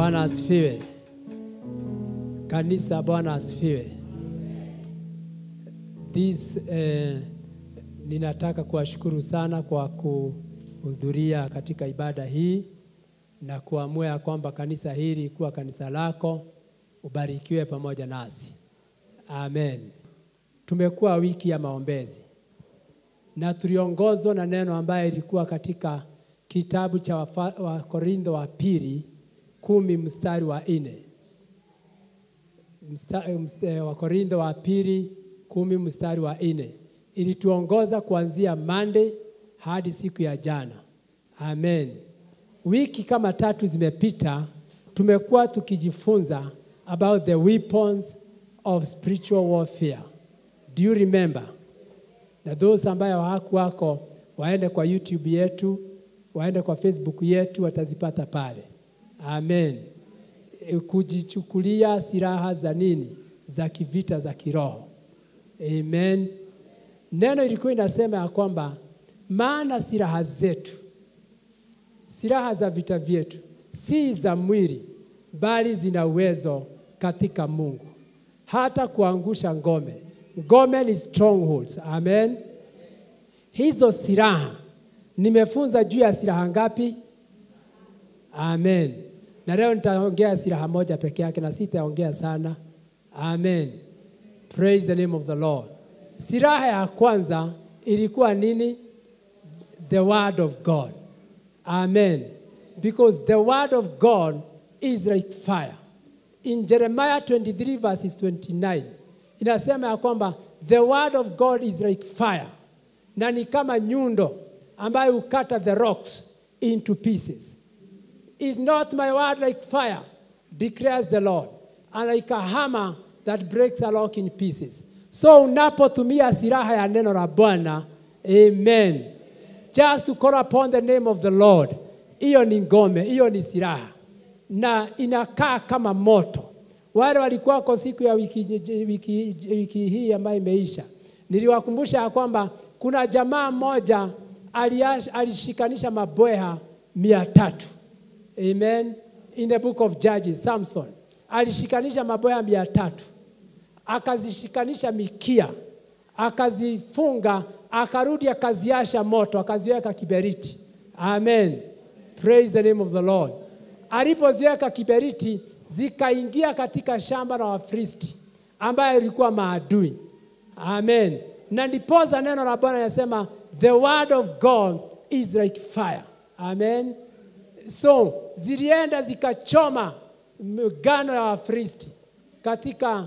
Bwana asifiwe. Kanisa, Bwana asifiwe. This, eh, ninataka kuwashukuru sana kwa kuhudhuria katika ibada hii na kuamua ya kwamba kanisa hili kuwa kanisa lako, ubarikiwe pamoja nasi. Amen. Tumekuwa wiki ya maombezi na tuliongozwa na neno ambaye ilikuwa katika kitabu cha Wakorintho wa pili kumi mstari wa nne. Wakorintho wa pili kumi mstari wa nne ilituongoza kuanzia Monday hadi siku ya jana. Amen. Wiki kama tatu zimepita, tumekuwa tukijifunza about the weapons of spiritual warfare. Do you remember? Na those ambayo hawakuwako waende kwa YouTube yetu, waende kwa Facebook yetu, watazipata pale. Amen. Kujichukulia silaha za nini? Za kivita za kiroho. Amen. Neno ilikuwa inasema ya kwamba maana silaha zetu, silaha za vita vyetu si za mwili, bali zina uwezo katika Mungu hata kuangusha ngome. Ngome ni strongholds. Amen. Hizo silaha nimefunza juu ya silaha ngapi? Amen. Na leo nitaongea silaha moja peke yake na sitaongea sana. Amen. Praise the name of the Lord. Silaha ya kwanza ilikuwa nini? The word of God. Amen. Because the word of God is like fire. In Jeremiah 23 verses 29 inasema ya kwamba the word of God is like fire, na ni kama nyundo ambayo hukata the rocks into pieces. Is not my word like fire, declares the Lord, and like a hammer that breaks a rock in pieces. So unapotumia silaha ya neno la Bwana, amen, just to call upon the name of the Lord, hiyo ni ngome, hiyo ni silaha na inakaa kama moto. Wale walikuwa kwa siku ya wiki, wiki, wiki hii ambayo imeisha, niliwakumbusha ya kwamba kuna jamaa mmoja alishikanisha mabweha mia tatu. Amen. In the book of Judges, Samson alishikanisha mabweha mia tatu, akazishikanisha mikia, akazifunga, akarudi akaziasha moto, akaziweka kiberiti. Amen. Praise the name of the Lord. Alipoziweka kiberiti, zikaingia katika shamba la Wafilisti ambayo ilikuwa maadui. Amen. Na ndiposa neno la Bwana linasema the word of God is like fire. Amen. So zilienda zikachoma ngano ya Wafilisti katika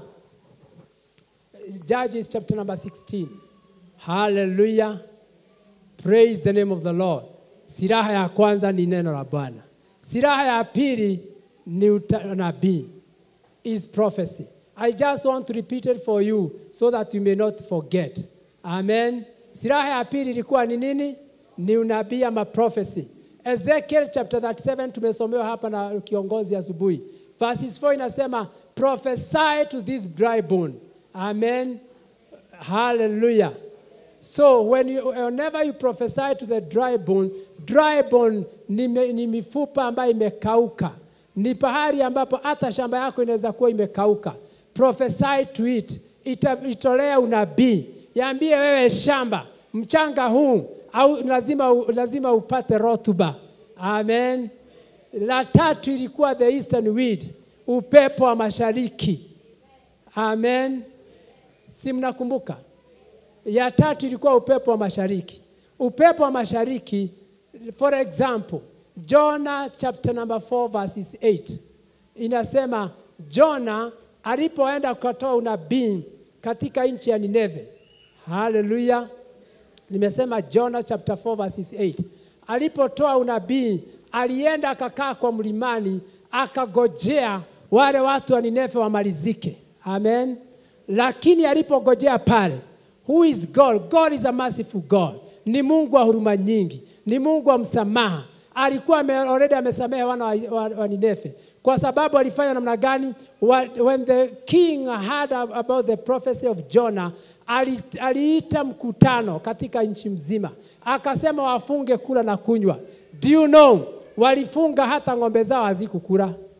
Judges chapter number 16. Hallelujah. Praise the name of the Lord. Silaha ya kwanza ni neno la Bwana. Silaha ya pili ni unabii, is prophecy. I just want to repeat it for you so that you may not forget. Amen. Silaha ya pili ilikuwa ni nini? Ni unabii ama prophecy. Ezekiel chapter 37 tumesomewa hapa na kiongozi asubuhi. Verses 4 inasema prophesy to this dry bone. Amen. Hallelujah. So when you, whenever you prophesy to the dry bone, dry bone ni, me, ni mifupa ambayo imekauka, ni pahali ambapo hata shamba yako inaweza kuwa imekauka. Prophesy to it, Ita, itolea unabii, yaambie wewe shamba, mchanga huu au lazima, lazima upate rotuba. Amen. La tatu ilikuwa the eastern wind, upepo wa mashariki. Amen. Si mnakumbuka? ya tatu ilikuwa upepo wa mashariki. Upepo wa mashariki, for example, Jonah chapter number 4 verses 8 inasema Jonah alipoenda kutoa unabii katika nchi ya Nineve. Haleluya! Nimesema Jonah chapter 4 verses 8. Alipotoa unabii, alienda akakaa kwa mlimani, akagojea wale watu wa Nineve wamalizike. Amen. Lakini alipogojea pale Who is God? God is a merciful God. Ni Mungu wa huruma nyingi, ni Mungu wa msamaha. Alikuwa ame, already amesamehe wana wa, wa, wa Ninefe kwa sababu alifanya namna gani? When the king heard about the prophecy of Jonah, aliita mkutano katika nchi mzima, akasema wafunge kula na kunywa. Do you know, walifunga hata ng'ombe zao hazikukula.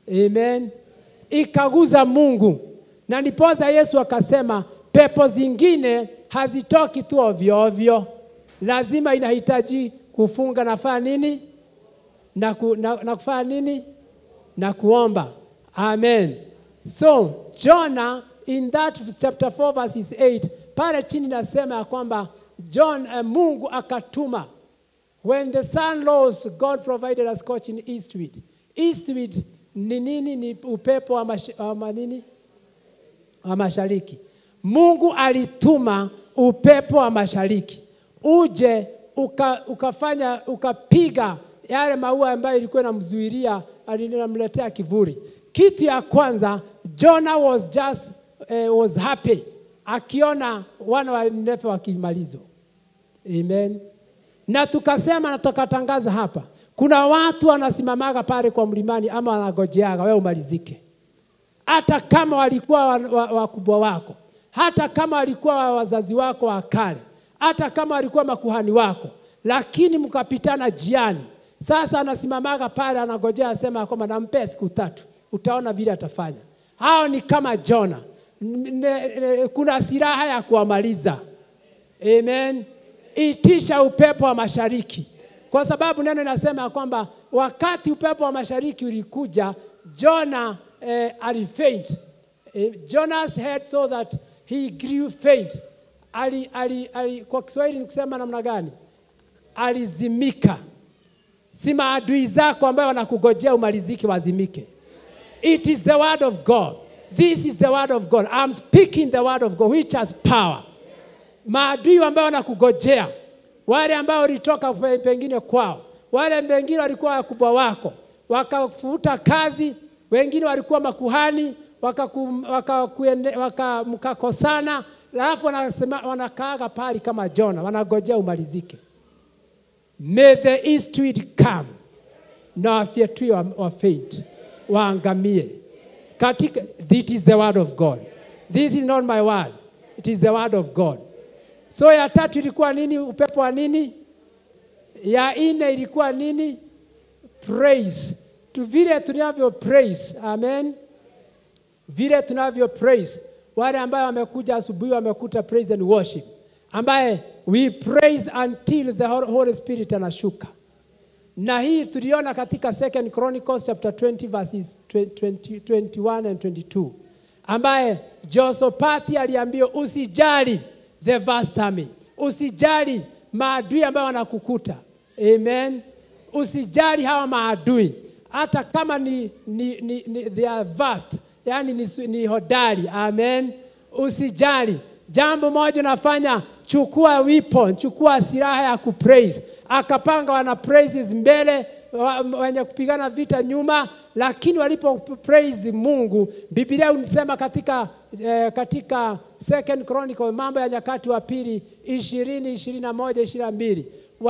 Amen. Ikaguza Mungu, na ndiposa Yesu akasema pepo zingine hazitoki tu ovyo ovyo, lazima inahitaji kufunga na fanya nini na, ku, na, na kufanya nini na kuomba. Amen. So Jonah in that chapter 4 verses 8 pale chini nasema ya kwamba John uh, Mungu akatuma when the sun rose God provided a scorching east wind. East wind ni nini? Ni upepo wa, mash, wa nini? wa mashariki. Mungu alituma upepo wa mashariki uje uka, ukafanya ukapiga yale maua ambayo ilikuwa inamzuilia inamletea kivuli. Kitu ya kwanza Jonah was just uh, was happy akiona wana wa Ninefe wakimalizwa. Amen. Na tukasema na tukatangaza hapa, kuna watu wanasimamaga pale kwa mlimani ama wanagojeaga wewe umalizike, hata kama walikuwa wakubwa wa, wa wako, hata kama walikuwa wa wazazi wako wa kale, hata kama walikuwa makuhani wako, lakini mkapitana jiani. Sasa anasimamaga pale anagojea, asema kwamba nampea siku tatu, utaona vile atafanya. Hao ni kama Jona, kuna silaha ya kuwamaliza. Amen. Itisha upepo wa mashariki, kwa sababu neno linasema kwamba wakati upepo wa mashariki ulikuja, Jona eh, alifaint. Eh, Jonas had so that he grew faint. Ali, ali, ali, kwa Kiswahili ni kusema namna gani? Alizimika. Si maadui zako ambayo wanakugojea umalizike wazimike. It is the word of God. This is the word of God. I'm speaking the word of God which has power. Maadui ambao wanakugojea, wale ambao walitoka pengine kwao, wale wengine walikuwa wakubwa wako, wakafuta kazi, wengine walikuwa makuhani, mkakosana waka, waka, alafu wanakaaga pali kama Jona, wanagojea umalizike. May the east wind come na wafyatue wa, wa faint waangamie katika. This is the word of God. This is not my word. It is the word of God. So ya tatu ilikuwa nini? Upepo wa nini? Ya nne ilikuwa nini? Praise. Tu vile tunavyo praise. Amen. Vile tunavyo praise. Wale ambao wamekuja asubuhi wamekuta praise and worship, ambaye we praise until the Holy Spirit anashuka. Na hii tuliona katika Second Chronicles chapter 20 verses 20, 21 and 22, ambaye Jehoshaphat aliambiwa usijali the vast army, usijali maadui ambao wanakukuta. Amen. Usijali hawa maadui hata kama ni, ni, ni, ni they are vast, yani ni, ni hodari. Amen. Usijali, jambo moja unafanya, chukua weapon, chukua silaha ya kupraise. Akapanga wana praises mbele, wenye kupigana vita nyuma, lakini walipo praise Mungu, Biblia unisema katika, eh, katika Second Chronicle, mambo ya nyakati wa pili ishirini ishirini na moja ishirini na mbili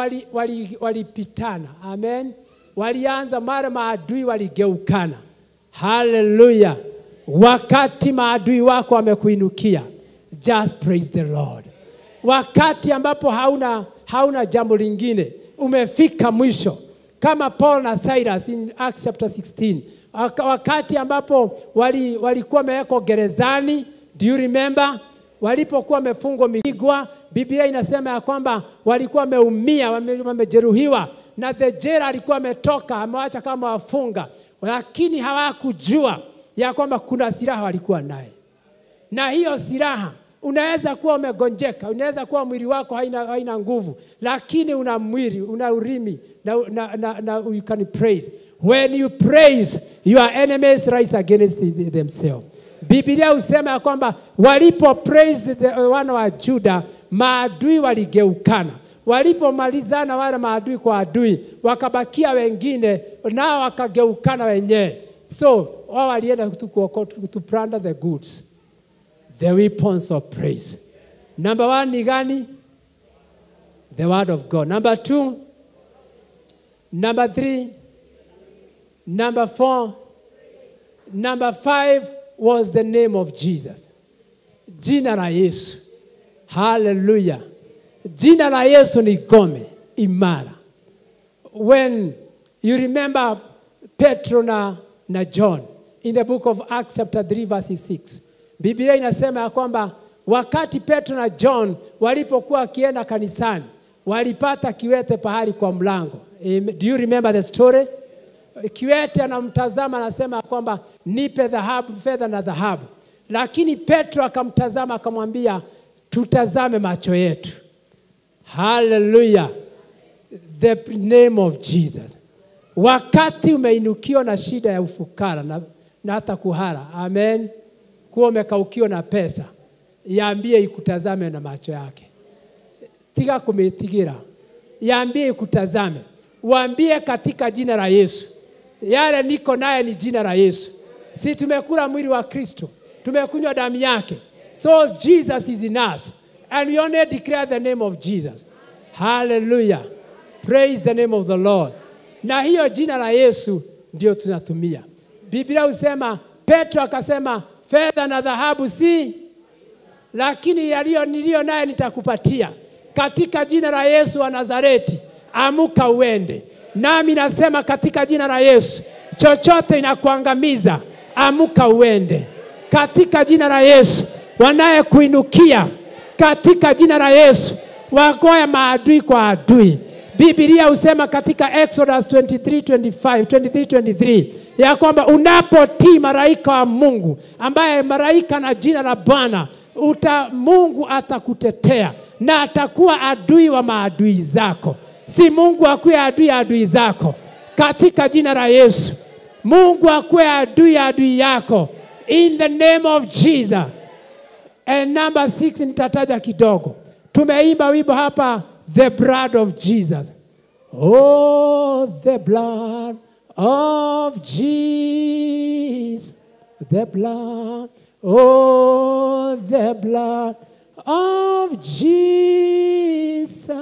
walipitana wali, wali amen, walianza mara maadui waligeukana. Haleluya! Wakati maadui wako wamekuinukia, just praise the Lord. Wakati ambapo hauna, hauna jambo lingine, umefika mwisho kama Paul na Silas in Acts chapter 16 wakati ambapo walikuwa wali wamewekwa gerezani. Do you remember? Walipokuwa wamefungwa migwa, Biblia inasema ya kwamba walikuwa wameumia, wamejeruhiwa, na the jailer alikuwa ametoka amewacha kama wafunga, lakini hawakujua ya kwamba kuna silaha walikuwa naye, na hiyo silaha unaweza kuwa umegonjeka, unaweza kuwa mwili wako haina, haina nguvu, lakini una mwili, una urimi na, na, na, na you can praise. When you praise, your enemies rise against themselves. Biblia husema ya kwamba walipo praise the, wana wa Juda, maadui waligeukana. Walipomalizana wale maadui kwa adui, wakabakia wengine, nao wakageukana wenyewe. So wao walienda to, to plunder the goods the weapons of praise. Number one ni gani? The word of God. Number two, number three, number four, number five was the name of Jesus. Jina la Yesu. Hallelujah. Jina la Yesu ni gome imara. When you remember Petro na, na John in the book of Acts chapter 3 verse 6. Biblia inasema ya kwamba wakati Petro na John walipokuwa wakienda kanisani walipata kiwete pahali kwa mlango. Amen. Do you remember the story? Kiwete anamtazama anasema ya kwamba nipe dhahabu, fedha na dhahabu, lakini Petro akamtazama akamwambia, tutazame macho yetu. Hallelujah. The name of Jesus. Wakati umeinukiwa na shida ya ufukara na, na hata kuhara, amen, kuwa umekaukiwa na pesa, yaambie ikutazame na macho yake, tiga kumitigira, yaambie ikutazame, waambie katika jina la Yesu, yale niko naye ni jina la Yesu. Si tumekula mwili wa Kristo, tumekunywa damu yake, so Jesus is in us and we only declare the name of Jesus. Hallelujah. Praise the name of the Lord. Na hiyo jina la Yesu ndio tunatumia. Biblia husema, Petro akasema, fedha na dhahabu si, lakini yaliyo niliyo naye nitakupatia katika jina la Yesu wa Nazareti. Amuka uende. Nami nasema katika jina la Yesu, chochote inakuangamiza, amuka uende katika jina la Yesu. Wanayekuinukia katika jina la Yesu, wagoya maadui kwa adui. Biblia husema katika Exodus 23:25, 23:23 ya kwamba unapotii malaika wa Mungu ambaye malaika na jina la Bwana uta Mungu atakutetea na atakuwa adui wa maadui zako. Si Mungu akuwe adui ya adui zako katika jina la Yesu. Mungu akuwe adui ya adui yako in the name of Jesus. And number six nitataja kidogo. Tumeimba wimbo hapa the blood of Jesus. Oh, the blood of Jesus. The blood. Oh, the blood of Jesus.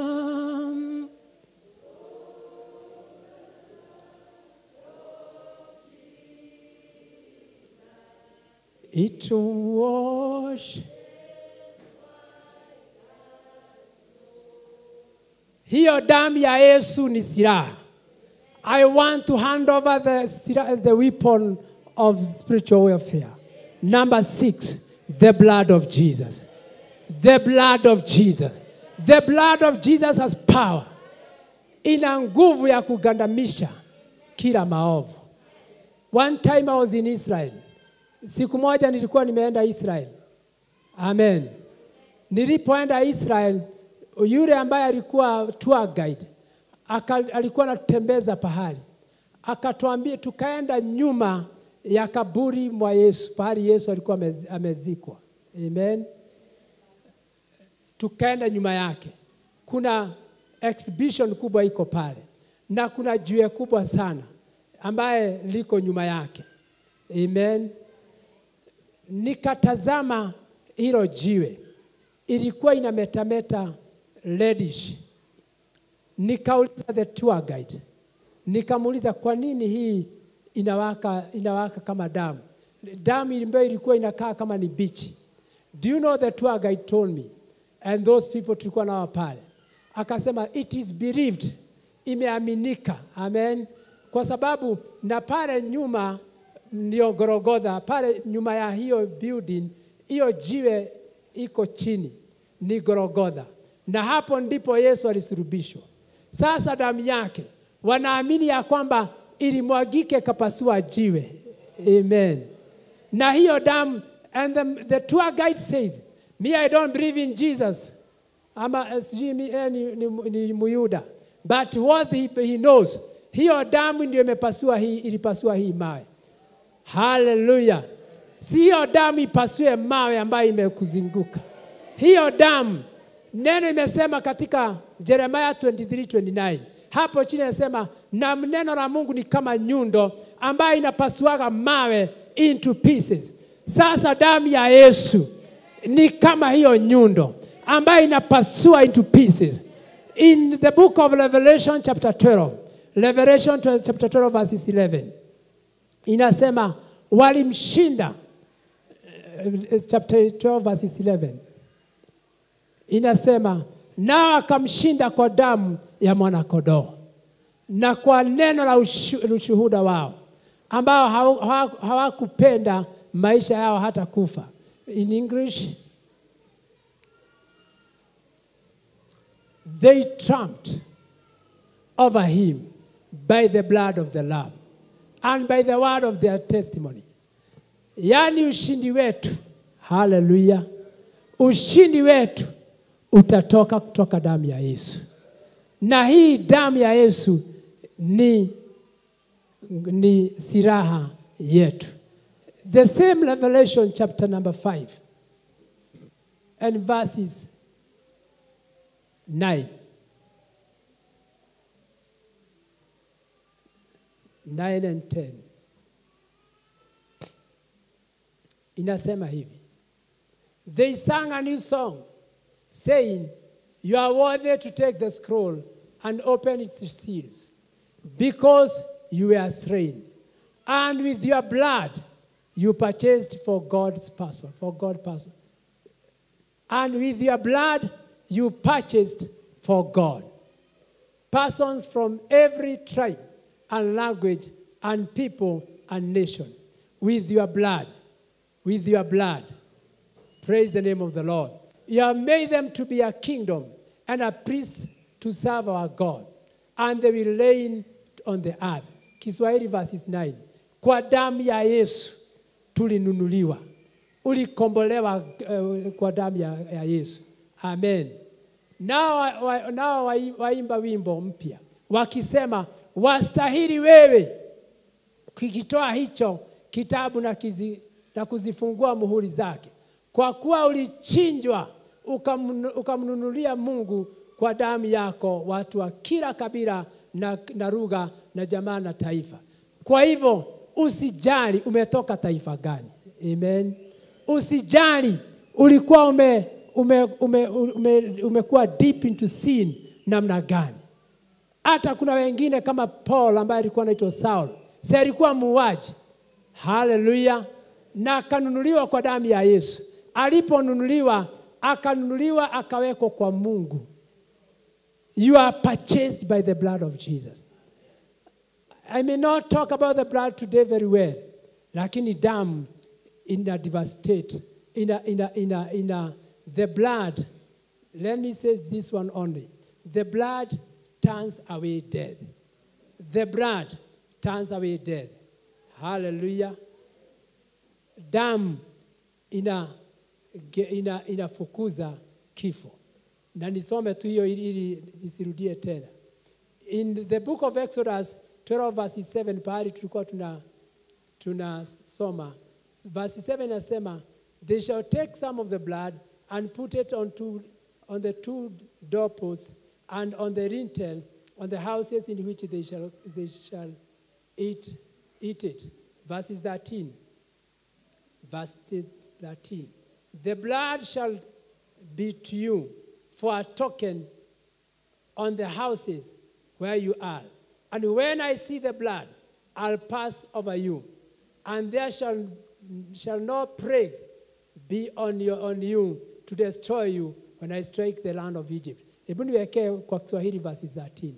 It wash. Hiyo damu ya Yesu ni silaha. I want to hand over the, sila- the weapon of spiritual warfare. Number six, the blood of Jesus. The blood of Jesus. The blood of Jesus has power. Ina nguvu ya kugandamisha kila maovu. One time I was in Israel. Siku moja nilikuwa nimeenda Israel. Amen. Nilipoenda Israel, yule ambaye alikuwa tour guide aka, alikuwa anatutembeza pahali, akatuambia tukaenda nyuma ya kaburi mwa Yesu, pahali Yesu alikuwa amez- amezikwa. Amen. Tukaenda nyuma yake, kuna exhibition kubwa iko pale, na kuna jiwe kubwa sana ambaye liko nyuma yake. Amen nikatazama hilo jiwe, ilikuwa inametameta reddish. Nikauliza the tour guide, nikamuuliza kwa nini hii inawaka, inawaka kama damu, damu ambayo ilikuwa inakaa kama ni bichi. Do you know the tour guide told me and those people tulikuwa nao pale, akasema it is believed, imeaminika. Amen, kwa sababu na pale nyuma ndio Gorogodha, pale nyuma ya hiyo building, hiyo jiwe iko chini, ni Gorogodha, na hapo ndipo Yesu alisulubishwa. Sasa damu yake wanaamini ya kwamba ilimwagike kapasua jiwe. Amen. Na hiyo damu and the, the tour guide says, me I don't believe in Jesus. Ama eh, sijui mi- eh, ni, ni, ni Muyuda. But what he, he knows, hiyo damu ndio imepasua hii, ilipasua hii mawe. Haleluya! Si hiyo damu ipasue mawe ambayo imekuzunguka. Hiyo damu, neno imesema katika Yeremia 23:29 hapo chini inasema, na neno la Mungu ni kama nyundo ambayo inapasuaga mawe into pieces. Sasa damu ya Yesu ni kama hiyo nyundo ambayo inapasua into pieces. In the book of Revelation chapter 12, Revelation chapter 12 verses 11 inasema walimshinda eh, chapter 12 verses 11 inasema nao akamshinda kwa damu ya mwanakondoo na kwa neno la ushu- ushuhuda wao ambao hawa- hawa- hawakupenda maisha yao hata kufa. In English, they trumped over him by the blood of the Lamb and by the word of their testimony. Yaani ushindi wetu, haleluya, ushindi wetu utatoka kutoka damu ya Yesu, na hii damu ya Yesu ni, ni silaha yetu. The same Revelation chapter number 5 and verses 9. 9 and 10 inasema hivi they sang a new song saying you are worthy to take the scroll and open its seals because you were slain and with your blood you purchased for god's person for god person and with your blood you purchased for god persons from every tribe and language and people and nation with your blood with your blood praise the name of the lord you have made them to be a kingdom and a priest to serve our god and they will reign on the earth kiswahili verses 9 kwa damu ya yesu tulinunuliwa ulikombolewa uh, kwa damu ya, ya yesu amen nao wa- wa- nao wai- waimba wimbo mpya wakisema wastahili wewe kikitoa hicho kitabu na, kizi, na kuzifungua muhuri zake kwa kuwa ulichinjwa ukamnu- ukamnunulia mungu kwa damu yako watu wa kila kabila na, na lugha na jamaa na taifa kwa hivyo usijali umetoka taifa gani amen usijali ulikuwa ume, ume, ume, ume, umekuwa deep into sin namna gani hata kuna wengine kama Paul ambaye alikuwa anaitwa Saul, si alikuwa muuaji? Haleluya! Na akanunuliwa kwa damu ya Yesu. Aliponunuliwa, akanunuliwa akawekwa kwa Mungu. You are purchased by the blood of Jesus. I may not talk about the blood today very well, lakini damu ina devastate, ina, ina, ina, ina, the blood, let me say this one only. The blood turns away death. The blood turns away death. Hallelujah. Damu ina, ge- ina, inafukuza kifo. Na nisome tu hiyo ili, ili nisirudie tena. In the book of Exodus 12 verses 7 pahali tulikuwa tuna tunasoma verse 7 inasema they shall take some of the blood and put it on, two, on the two doorposts and on the lintel on the houses in which they shall, they shall eat, eat it verses 13 verse 13 the blood shall be to you for a token on the houses where you are. And when I see the blood, I'll pass over you, and there shall, shall no plague be on, your, on you to destroy you when I strike the land of Egypt. Hebu niwekee kwa Kiswahili verses 13.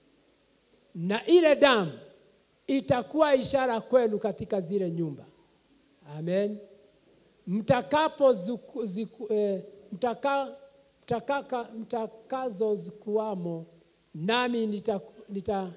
Na ile damu itakuwa ishara kwenu katika zile nyumba. Amen. Mtakapo zuku, ziku, eh, mtaka, mtakaka, mtakazo zikuwamo nami nita- nita-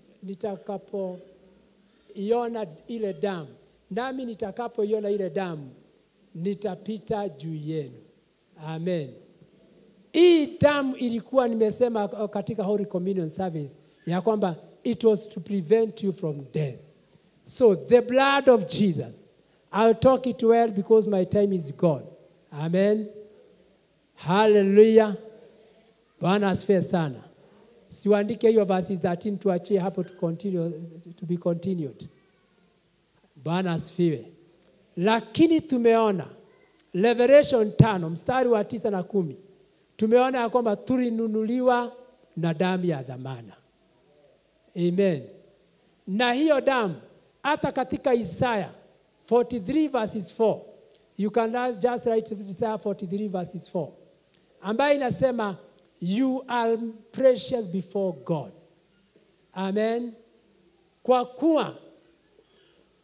nitakapoiona ile damu nami nitakapoiona ile damu nitapita juu yenu amen hii damu ilikuwa nimesema katika Holy Communion service ya kwamba it was to prevent you from death so the blood of Jesus I'll talk it well because my time is gone amen hallelujah bwana asifiwe sana siwaandike hiyo verses 13 tuachie hapo to, continue, to be continued bwana asifiwe lakini tumeona revelation tano mstari wa tisa na kumi tumeona ya kwamba tulinunuliwa na damu ya dhamana amen na hiyo damu hata katika isaya 43 verses 4 you can just write isaya 43 verses 4 ambayo inasema you are precious before god amen kwa kuwa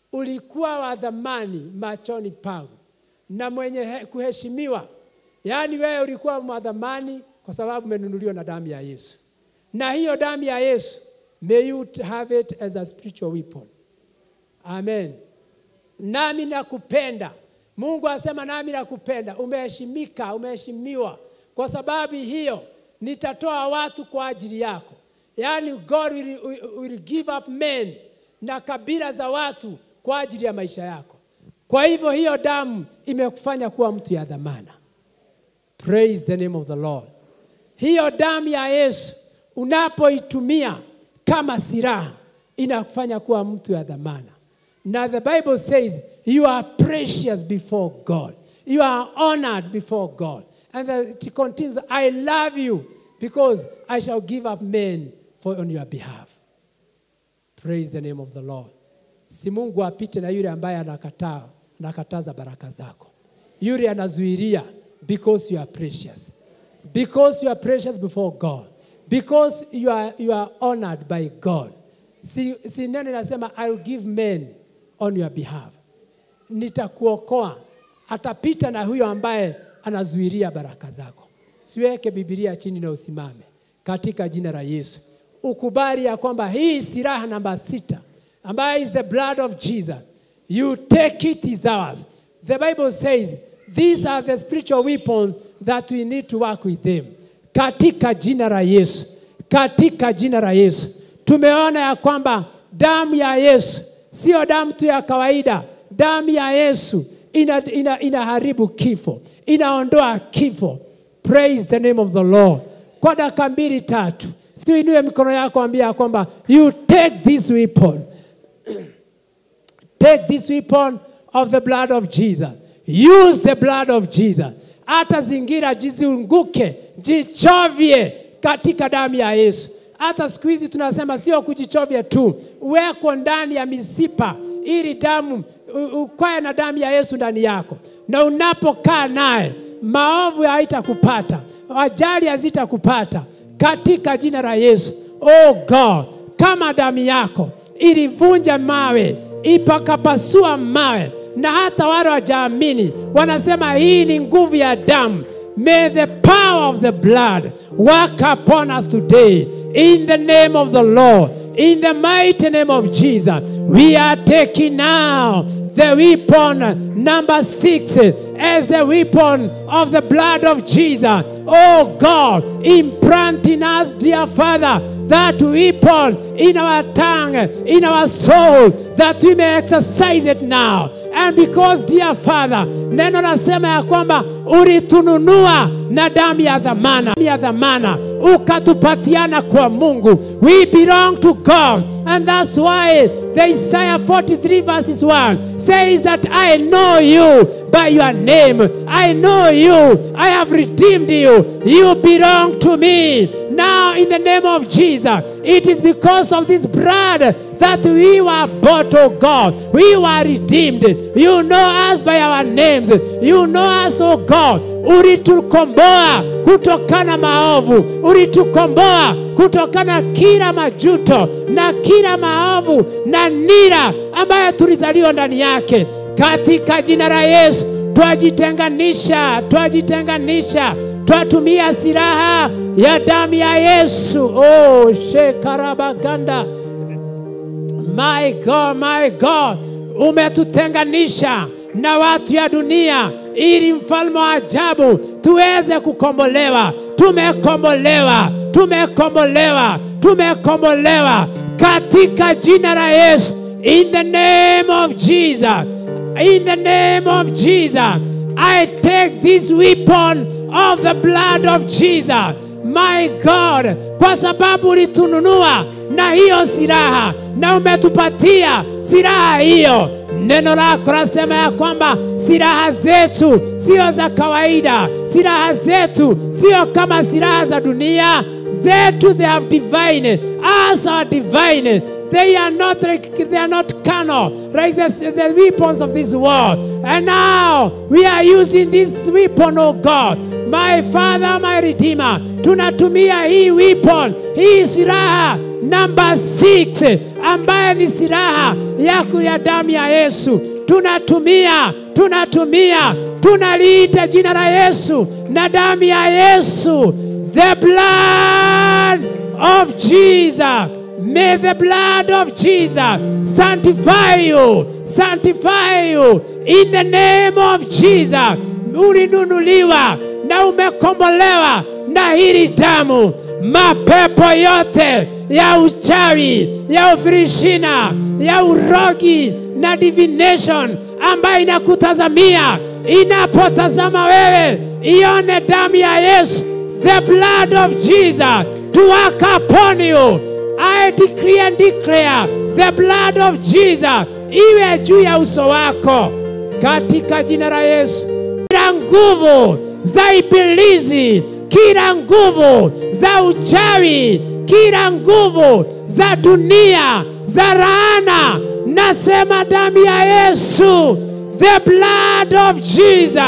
ulikuwa wa dhamani machoni pangu na mwenye he- kuheshimiwa. Yaani wewe ulikuwa wa dhamani kwa sababu umenunuliwa na damu ya Yesu, na hiyo damu ya Yesu, may you have it as a spiritual weapon. Amen. Nami nakupenda. Mungu asema nami nakupenda. Umeheshimika, umeheshimiwa. Kwa sababu hiyo nitatoa watu kwa ajili yako. Yaani God will, will, will give up men na kabila za watu kwa ajili ya maisha yako. Kwa hivyo hiyo damu imekufanya kuwa mtu ya dhamana. Praise the name of the Lord. Hiyo damu ya Yesu unapoitumia kama silaha inakufanya kuwa mtu ya dhamana. Na the Bible says you are precious before God. You are honored before God. And then it continues, I love you because I shall give up men for on your behalf. Praise the name of the Lord. Si Mungu apite na yule ambaye anakataa, anakataza baraka zako. Yule anazuilia because you are precious. Because you are precious before God. Because you are, you are honored by God. Si, si neno inasema I will give men on your behalf. Nitakuokoa. Atapita na huyo ambaye anazuilia baraka zako. Siweke Biblia chini na usimame katika jina la Yesu. Ukubali ya kwamba hii silaha namba sita ambayo is the blood of Jesus. You take it is ours. The Bible says these are the spiritual weapons that we need to work with them. Katika jina la Yesu. Katika jina la Yesu. Tumeona ya kwamba damu ya Yesu sio damu tu ya kawaida. Damu ya Yesu ina, ina, inaharibu kifo, inaondoa kifo. Praise the name of the Lord. Kwa dakika mbili tatu, siuinue mikono yako, ambia ya kwamba you take this weapon Take this weapon of the blood of Jesus. Use the blood of Jesus. Hata zingira jizunguke, jichovye katika damu ya Yesu. Hata siku hizi tunasema sio kujichovya tu, weko ndani ya misipa ili damu u- ukwae na damu ya Yesu ndani yako, na unapokaa naye maovu haitakupata, ajali hazitakupata katika jina la Yesu. Oh God, kama damu yako ilivunja mawe ipakapasua mawe, na hata wale wajaamini wanasema hii ni nguvu ya damu. May the power of the blood work upon us today in the name of the Lord, in the mighty name of Jesus. We are taking now the weapon number six as the weapon of the blood of Jesus. Oh God, implant in us, dear Father, that weapon in our tongue, in our soul, that we may exercise it now. And because, dear Father, neno nasema ya kwamba ulitununua na damu ya dhamana, ya dhamana ukatupatiana kwa Mungu. We belong to God. And that's why the Isaiah 43 verses 1 says that I know you by your name. I know you. I have redeemed you. You belong to me. Now, in the name of Jesus, it is because of this blood that we were bought, oh God. We were redeemed. You know us by our names. You know us, oh God. Ulitukomboa kutokana maovu, ulitukomboa kutokana kila majuto na kila maovu na nira ambayo tulizaliwa ndani yake. Katika jina la Yesu twajitenganisha, twajitenganisha, twatumia silaha ya damu ya Yesu. Oh, shekarabaganda My God, my God, umetutenganisha na watu ya dunia ili mfalme wa ajabu tuweze kukombolewa. Tumekombolewa, tumekombolewa, tumekombolewa katika jina la Yesu. In the name of Jesus, in the name of Jesus, I take this weapon of the blood of Jesus my God, kwa sababu ulitununua na hiyo silaha na umetupatia silaha hiyo. Neno lako lasema ya kwamba silaha zetu sio za kawaida, silaha zetu sio kama silaha za dunia. Zetu they have divine, as our divine They are not like, they are not carnal, like the, the weapons of this world. And now we are using this weapon, oh God. My Father, my Redeemer. Tunatumia hii weapon, hii silaha number six ambaye ni silaha yako ya damu ya Yesu. Tunatumia, tunatumia, tunaliita jina la Yesu na damu ya Yesu, the blood of Jesus. May the blood of Jesus sanctify you, sanctify you in the name of Jesus. Ulinunuliwa na umekombolewa na hili damu. Mapepo yote ya uchawi, ya ufirishina, ya urogi na divination ambayo inakutazamia, inapotazama wewe, ione damu ya Yesu, the blood of Jesus to work upon you. I decree and declare the blood of Jesus iwe juu ya uso wako katika jina la Yesu. Kila nguvu za ibilisi, kila nguvu za uchawi, kila nguvu za dunia, za laana, nasema damu ya Yesu, the blood of Jesus.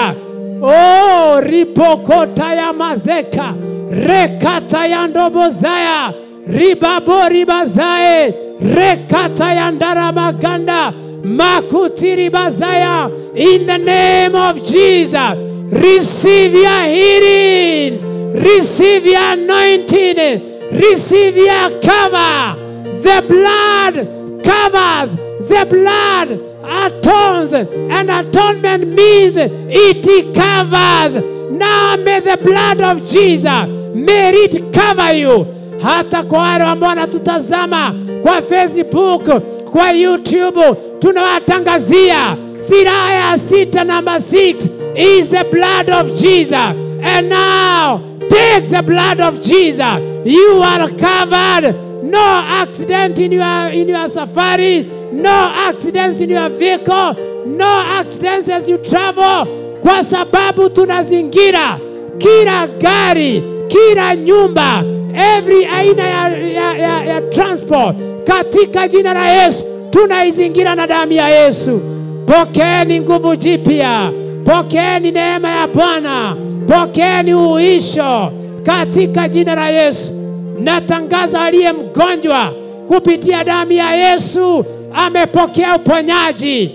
Oh, ripokota ya mazeka rekata ya ndobozaya ribabo ribazae rekata ya ndaramaganda makuti ribazaya in the name of Jesus receive your healing receive your anointing receive your cover the blood covers the blood atones and atonement means it covers now may the blood of Jesus may it cover you hata kwa wale ambao wanatutazama kwa Facebook, kwa YouTube, tunawatangazia silaha ya sita, number 6 is the blood of Jesus. And now take the blood of Jesus. You are covered. No accident in your, in your safari, no accidents in your vehicle, no accidents as you travel, kwa sababu tunazingira kila gari, kila nyumba every aina ya, ya, ya, ya transport katika jina la Yesu tunaizingira na damu ya Yesu. Pokeeni nguvu jipya, pokeeni neema ya Bwana, pokeeni uisho katika jina la Yesu. Natangaza aliye mgonjwa kupitia damu ya Yesu amepokea uponyaji,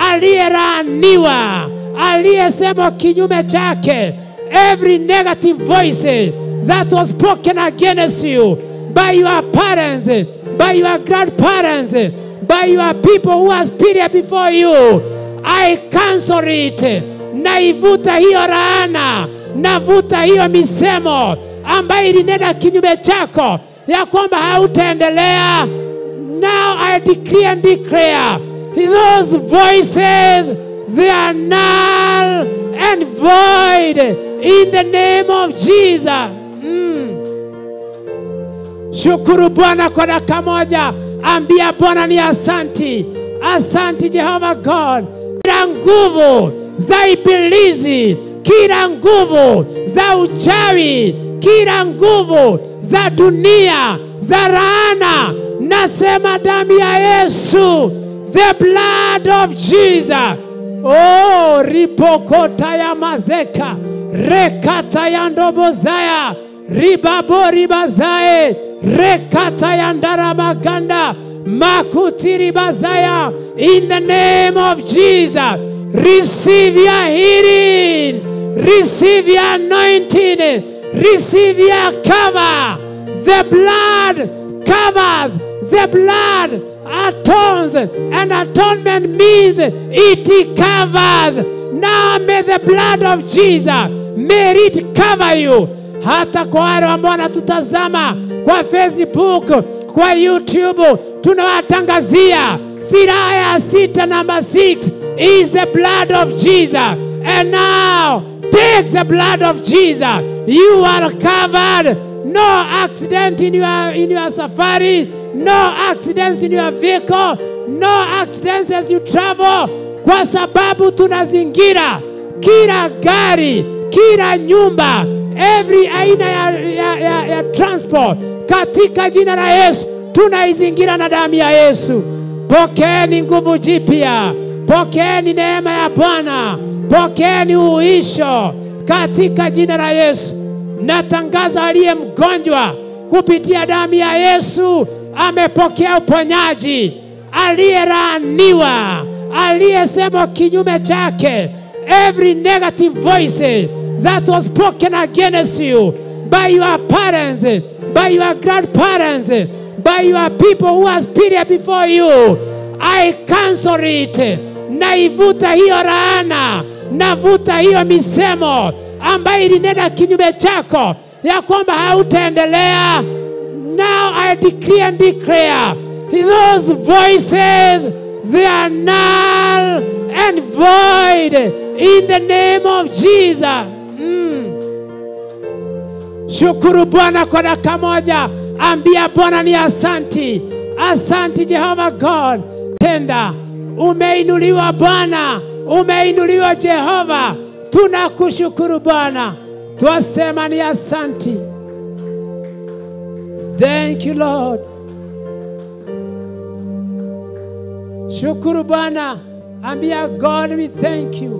aliyelaaniwa, aliyesema kinyume chake, every negative voice that was spoken against you by your parents, by your grandparents, by your people who has period before you. I cancel it. Naivuta hiyo laana, navuta hiyo misemo ambayo ilinena kinyume chako ya kwamba hautaendelea. Now I decree and declare those voices they are null and void in the name of Jesus. Shukuru Bwana kwa dakika moja, ambia Bwana ni asanti, asanti Jehova God. Kila nguvu za ibilisi, kila nguvu za uchawi, kila nguvu za dunia, za laana, nasema damu ya Yesu, the blood of Jesus. Oh, ripokota ya mazeka rekata ya ndobozaya ribabo ribazae rekata ya ndaramaganda makuti ribazaya in the name of Jesus receive your healing receive your anointing receive your cover the blood covers the blood atones and atonement means it covers now may the blood of Jesus may it cover you hata kwa wale ambao wanatutazama kwa Facebook, kwa YouTube, tunawatangazia silaha ya sita, number 6 is the blood of Jesus. And now take the blood of Jesus. You are covered. No accident in your, in your safari, no accidents in your vehicle, no accidents as you travel, kwa sababu tunazingira kila gari, kila nyumba every aina ya, ya, ya, ya transport katika jina la Yesu tunaizingira na damu ya Yesu. Pokeeni nguvu jipya, pokeeni neema ya Bwana, pokeeni uisho katika jina la Yesu. Natangaza aliye mgonjwa kupitia damu ya Yesu amepokea uponyaji. Aliyelaaniwa, aliyesema kinyume chake, every negative voice that was spoken against you by your parents, by your grandparents, by your people who has period before you, I cancel it. Naivuta hiyo laana, navuta hiyo misemo ambayo ilinena kinyume chako ya kwamba hautaendelea. Now I decree and declare those voices they are null and void in the name of Jesus. Mm. Shukuru Bwana kwa dakika moja, ambia Bwana ni asanti, asanti Jehova God. Tenda, umeinuliwa Bwana, umeinuliwa Jehova, tunakushukuru Bwana, twasema ni asanti. Thank you Lord. Shukuru Bwana, ambia God we thank you.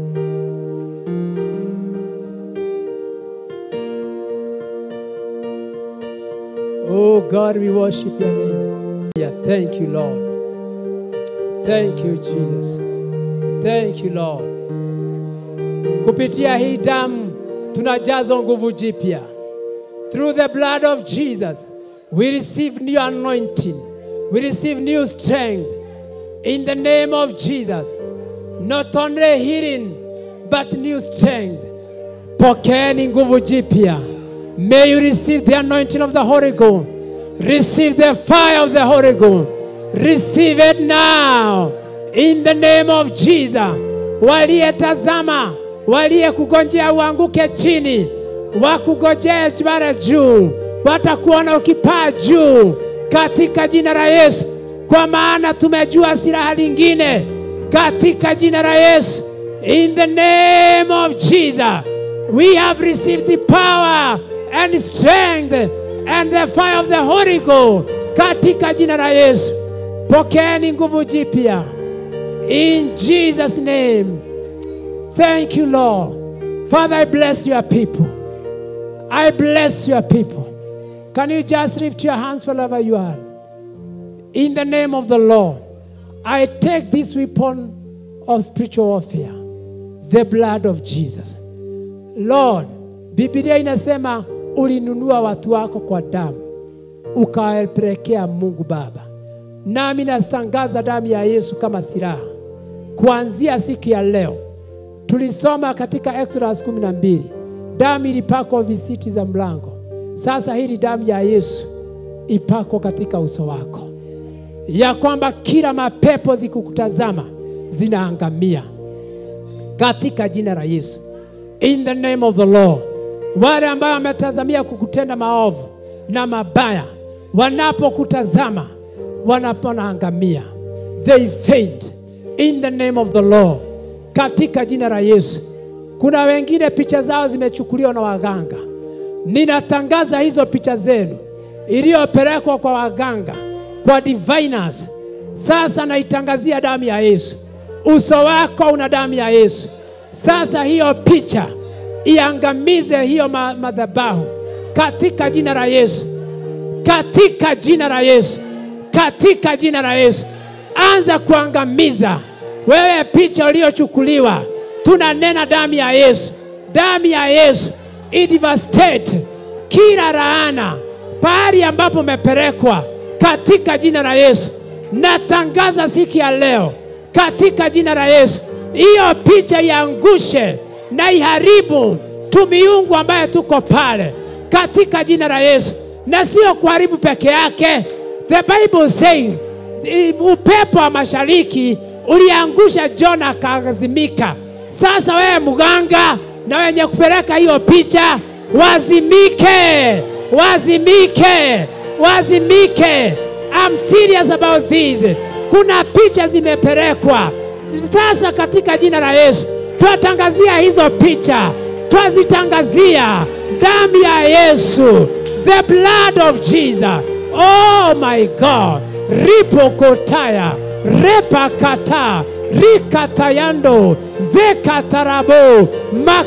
Oh God, we worship your name. Yeah, thank you, Lord. Thank you, Jesus. Thank you, Lord. Kupitia hii damu tunajazwa nguvu jipya. Through the blood of Jesus, we receive new anointing. We receive new strength. In the name of Jesus. Not only healing, but new strength. Pokeeni nguvu jipya. May you receive the anointing of the Holy Ghost. Receive the fire of the Holy Ghost. Receive it now. In the name of Jesus. Waliyetazama, waliyekugonjea uanguke chini, wakugojea mara juu, watakuona ukipaa juu katika jina la Yesu, kwa maana tumejua silaha lingine katika jina la Yesu. In the name of Jesus, we have received the power and strength and the fire of the Holy Ghost katika jina la Yesu. Pokeeni nguvu jipya in Jesus name. Thank you Lord. Father, I bless your people. I bless your people. Can you just lift your hands wherever you are? In the name of the Lord, I take this weapon of spiritual warfare, the blood of Jesus. Lord, Biblia inasema ulinunua watu wako kwa damu ukawapelekea Mungu Baba. Nami natangaza damu ya Yesu kama silaha kuanzia siku ya leo. Tulisoma katika Exodus 12 damu ilipakwa visiti za mlango. Sasa hili damu ya Yesu ipakwa katika uso wako, ya kwamba kila mapepo zikukutazama zinaangamia katika jina la Yesu, in the name of the Lord. Wale ambao wametazamia kukutenda maovu na mabaya, wanapokutazama wanaponaangamia, they faint in the name of the Lord, katika jina la Yesu. Kuna wengine picha zao zimechukuliwa na waganga. Ninatangaza hizo picha zenu iliyopelekwa kwa waganga, kwa diviners. Sasa naitangazia damu ya Yesu. Uso wako una damu ya Yesu. Sasa hiyo picha iangamize hiyo ma madhabahu katika jina la Yesu, katika jina la Yesu, katika jina la Yesu. Anza kuangamiza wewe picha uliyochukuliwa. Tunanena damu ya Yesu, damu ya Yesu idevastate kila laana pahali ambapo umepelekwa katika jina la Yesu. Natangaza siku ya leo katika jina la Yesu, hiyo picha iangushe na iharibu tumiungu ambaye tuko pale katika jina la Yesu, na sio kuharibu peke yake. The Bible saying upepo wa mashariki uliangusha Jona akaazimika. Sasa wewe mganga na wenye kupeleka hiyo picha wazimike, wazimike, wazimike. I'm serious about this. Kuna picha zimepelekwa sasa katika jina la Yesu twatangazia hizo picha, twazitangazia damu ya Yesu, the blood of Jesus. Oh my God, ripokotaya repakata rikatayando zekatarabo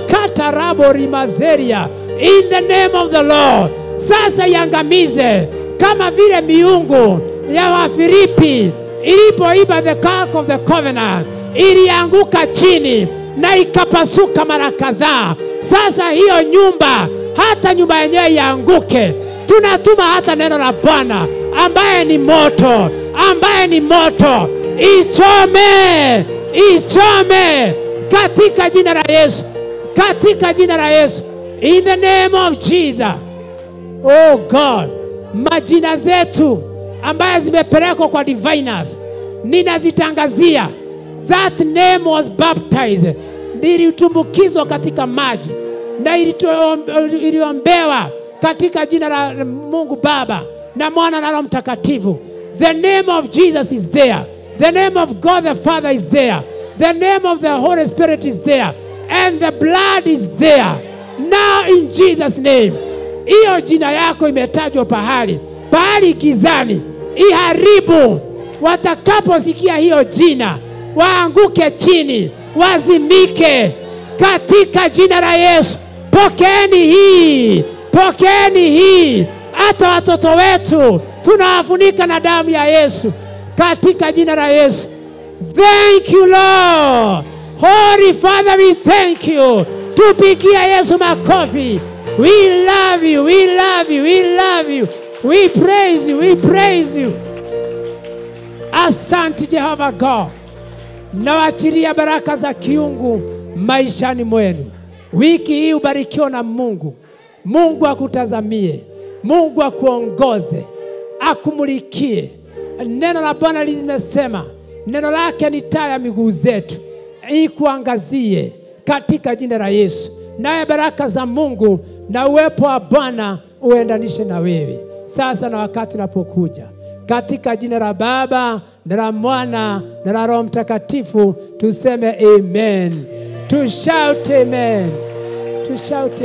makatarabo rimazeria in the name of the Lord. Sasa iangamize kama vile miungu ya Wafilipi ilipoiba the Ark of the Covenant ilianguka chini na ikapasuka mara kadhaa. Sasa hiyo nyumba, hata nyumba yenyewe ianguke, tunatuma hata neno la Bwana ambaye ni moto, ambaye ni moto, ichome, ichome katika jina la Yesu, katika jina la Yesu, in the name of Jesus. Oh God, majina zetu ambayo zimepelekwa kwa diviners ninazitangazia. That name was baptized, ilitumbukizwa katika maji na ilito- iliombewa katika jina la Mungu Baba na Mwana na Roho Mtakatifu. The name of Jesus is there. The name of God the Father is there. The name of the Holy Spirit is there. And the blood is there. Now in Jesus name hiyo jina yako imetajwa pahali pahali gizani, iharibu. Watakaposikia hiyo jina, waanguke chini, wazimike katika jina la Yesu. Pokeeni hii, pokeeni hii. Hata watoto wetu tunawafunika na damu ya Yesu katika jina la Yesu. Thank you Lord. Holy Father, we thank you. Tupigia Yesu makofi. We love you, we love you, we love you. We praise you, we praise you. Asante Jehova God. Nawaachilia baraka za kiungu maishani mwenu. Wiki hii ubarikiwa na Mungu. Mungu akutazamie, Mungu akuongoze, akumulikie. Neno la Bwana limesema, neno lake ni taa ya miguu zetu, ikuangazie katika jina la Yesu. Naye baraka za Mungu na uwepo wa Bwana uendanishe na wewe sasa na wakati unapokuja, katika jina la Baba na la Mwana na la Roho Mtakatifu, tuseme amen. To shout amen. To shout